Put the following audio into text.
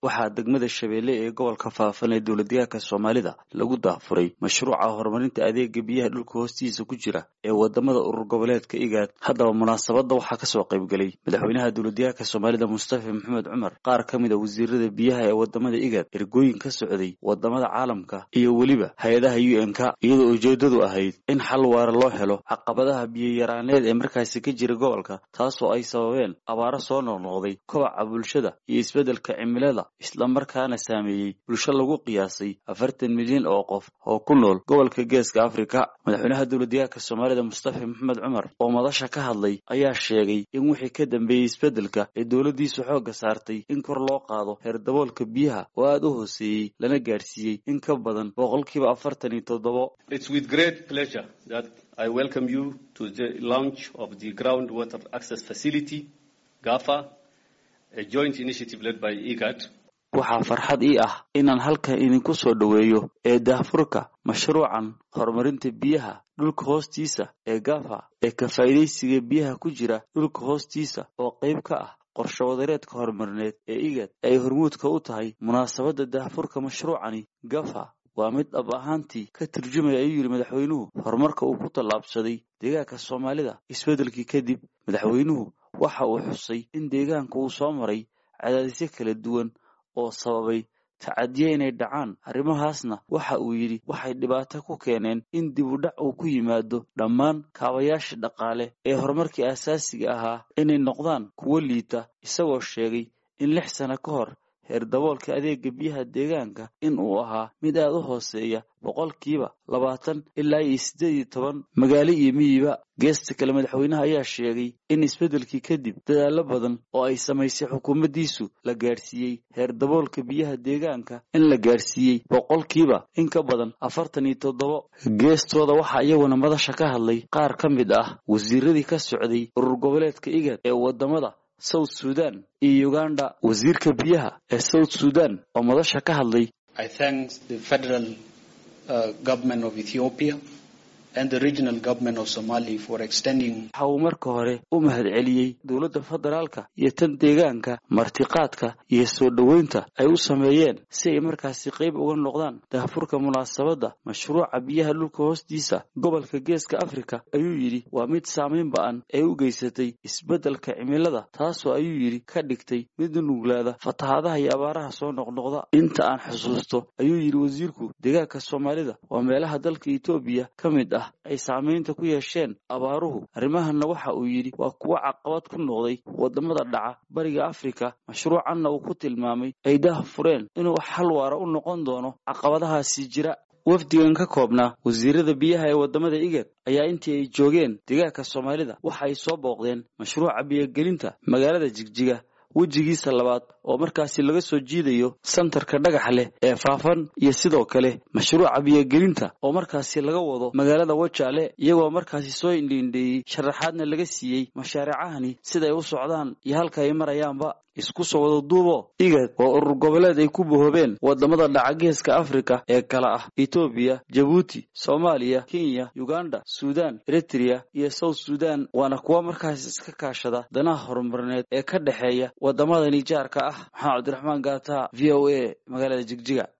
waxaa degmada shabeelle ee gobolka faafan ee dowladdeegaanka soomaalida lagu daafuray mashruuca horumarinta adeega biyaha dhulka hoostiisa ku jira ee wadamada urur goboleedka igaad haddaba munaasabadda waxaa kasoo qaybgelay madaxweynaha dowladdeegaanka soomaalida mustafa maxamed cumar qaar ka mid a wasiirada biyaha ee wadamada igaad ergooyin ka socday wadamada caalamka iyo weliba hay-adaha u n k iyadoo ujeedadu ahayd in xal waara loo helo caqabadaha biyoyaraaneed ee markaasi ka jira gobolka taasoo ay sababeen abaaro soo noqnoqday kobaca bulshada iyo isbeddelka cimilada islamarkaana saameeyey bulsho lagu qiyaasay afartan milyan oo qof oo ku nool gobolka geeska afrika madaxweynaha dowladdeegaanka soomaalida mustafa maxamed cumar oo madasha ka hadlay ayaa sheegay in wixii ka dambeeyey isbeddelka ee dowladdiisu xoogga saartay in kor loo qaado heer daboolka biyaha oo aada u hooseeyey lana gaadhsiiyey in ka badan boqolkiiba afartan iyo toddobo I welcome you to the launch of the groundwater access facility, GAFA, a joint initiative led by IGAD. waxaa farxad ii ah inaan halkan idinku soo dhoweeyo ee daahfurka mashruucan horumarinta biyaha dhulka hoostiisa ee gafa ee ka faa'iidaysiga biyaha ku jira dhulka hoostiisa oo qayb ka ah qorsho wadareedka horumarineed ee igad ay hormuudka u tahay munaasabadda daahfurka mashruucani gafa waa mid dhab ahaantii ka turjumaya ayuu yidhi madaxweynuhu horumarka uu ku tallaabsaday deegaanka soomaalida isbeddelkii kadib madaxweynuhu waxa uu xusay in deegaanka uu soo maray cadaadisyo kala duwan oo sababay tacadiye inay dhacaan arrimahaasna waxa uu yidhi waxay dhibaato ku keeneen in dib u dhac uu ku yimaado dhammaan kaabayaasha dhaqaale ee horumarkii aasaasiga ahaa inay noqdaan kuwo liita isagoo sheegay in lix sano ka hor heer daboolka adeega biyaha deegaanka in uu ahaa mid aada u hooseeya boqolkiiba labaatan ilaa iyo siddeed iyo toban magaalo iyo miyiba geesta kale madaxweynaha ayaa sheegay in isbeddelkii kadib dadaallo badan oo ay samaysay xukuumaddiisu la gaadhsiiyey heer daboolka biyaha deegaanka in la gaadhsiiyey boqolkiiba in ka badan afartan iyo toddobo geestooda waxaa iyaguna madasha ka hadlay qaar ka mid ah wasiiradii ka socday urur goboleedka igad ee wadamada south sudan iyo uganda wasiirka biyaha ee south sudan oo madasha ka hadlay waxa uu marka hore u mahadceliyey dowladda federaalka iyo tan deegaanka martiqaadka iyo soo dhoweynta ay u sameeyeen si ay markaasi qayb uga noqdaan daahfurka munaasabadda mashruuca biyaha dhulka hoostiisa gobolka geeska afrika ayuu yidhi waa mid saamayn ba-an ee u geysatay isbeddelka cimilada taasoo ayuu yidhi ka dhigtay mid nuglaada fatahaadaha iyo abaaraha soo noqnoqda inta aan xusuusto ayuu yidhi wasiirku deegaanka soomaalida waa meelaha dalka etoobiya ka mid ah ay saamaynta ku yeesheen abaaruhu arrimahanna waxa uu yidhi waa kuwo caqabad ku noqday wadamada dhaca bariga afrika mashruucanna uu ku tilmaamay ay daah fureen inuu xal waara u noqon doono caqabadahaasi jira wafdigan ka koobnaa wasiirada biyaha ee wadamada igad ayaa intii ay joogeen deegaanka soomaalida waxa ay soo booqdeen mashruuca biyogelinta magaalada jigjiga wejigiisa labaad oo markaasi laga soo jiidayo santarka dhagax leh ee faafan iyo sidoo kale mashruuca biyogelinta oo markaasi laga wado magaalada wajaale iyagoo markaasi soo indhiindheeyey sharaxaadna laga siiyey mashaariicahani siday u socdaan iyo halka ay marayaanba isku soo wada duubo igad oo urur goboleed ay ku bohoobeen wadamada dhaca geeska afrika ee kala ah etoobiya jabuuti soomaaliya kenya uganda suudan eritrea iyo south sudan waana kuwa markaas iska kaashada danaha horumarineed ee ka dhexeeya wadamadani jaarka ah maxamed cabdiraxmaan gaata v o a magaalada jigjiga